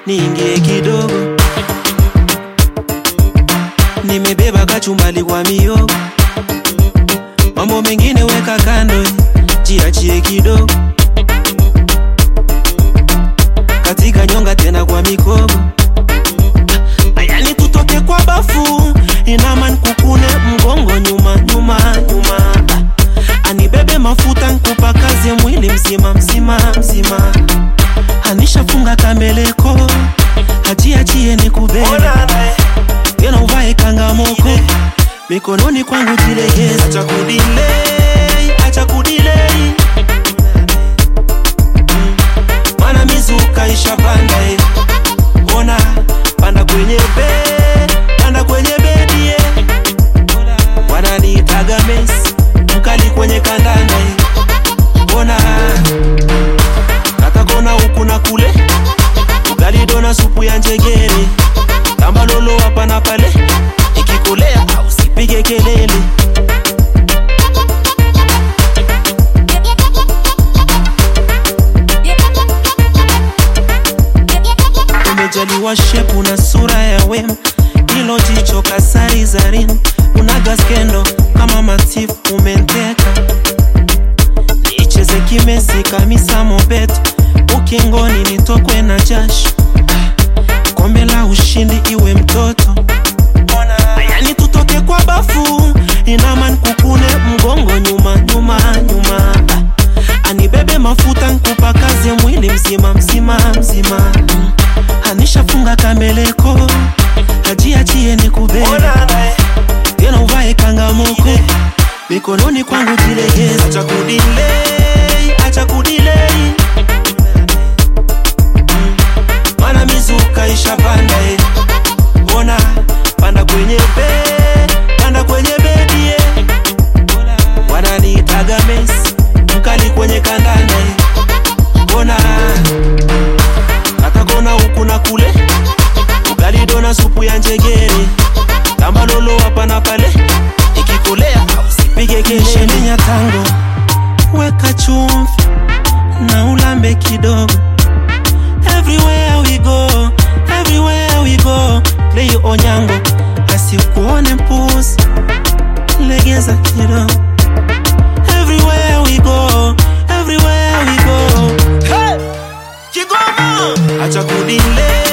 niingie kidogo, nimebeba kachumbali kwa miogo, mambo mengine weka kando, jiachie kidogo, katika nyonga tena kwa mikogo, ayani tutoke kwa bafu, inama nkukune mgongo nyuma nyuma nyuma, anibebe mafuta nkupa kazi mwili mzima mzima mzima, anishafunga kambeleko, hajiachie ni kubebe tena uvae kangamoko mikononi kwangu jilegeze, acha kudilei, acha kudilei, mana mizuka ishapanda eh. Ona panda kwenye be, panda kwenye bedi eh. Wananiitaga Messi, mkali kwenye kandanda eh. Ona katakona huku na kule, ugali dona supu ya njegere, kama lolo hapa na pale, ikikolea au sipige kelele. umejaliwa shepu na sura ya wema, hilo jicho kasari zarini, unaga skendo kama matifu umenteka, nicheze kimesi kamisa mobeto, ukingoni nitokwe na jasho, kombe la ushindi iwe mtoto yani tutoke kwa bafu, inama nkukune mgongo nyuma nyuma nyuma, Ah, anibebe mafuta nkupa kazi mwili mzima mzima mzima, Mm. anishafunga kambeleko, hajiachie ni kubebe tena uvae kangamoko mikononi kwangu jilegeze, acha kudilei, acha kudilei, Mm. mana mizuka ishapanda eh. Ona panda kwenye be, panda kwenye bedi eh. Wananiitaga Messi, mkali kwenye kandanda eh. Ona katakona huku na kule, ugali dona supu ya njegere, kama lolo hapa na pale, ikikolea au sipige kelele ya tango, weka chumvi na ulambe kidogo Everywhere we go, everywhere we go, play onyango, asikuone mpuzi, legeza kidogo. Everywhere we go, everywhere we go, hey! Kigoma, acha kudile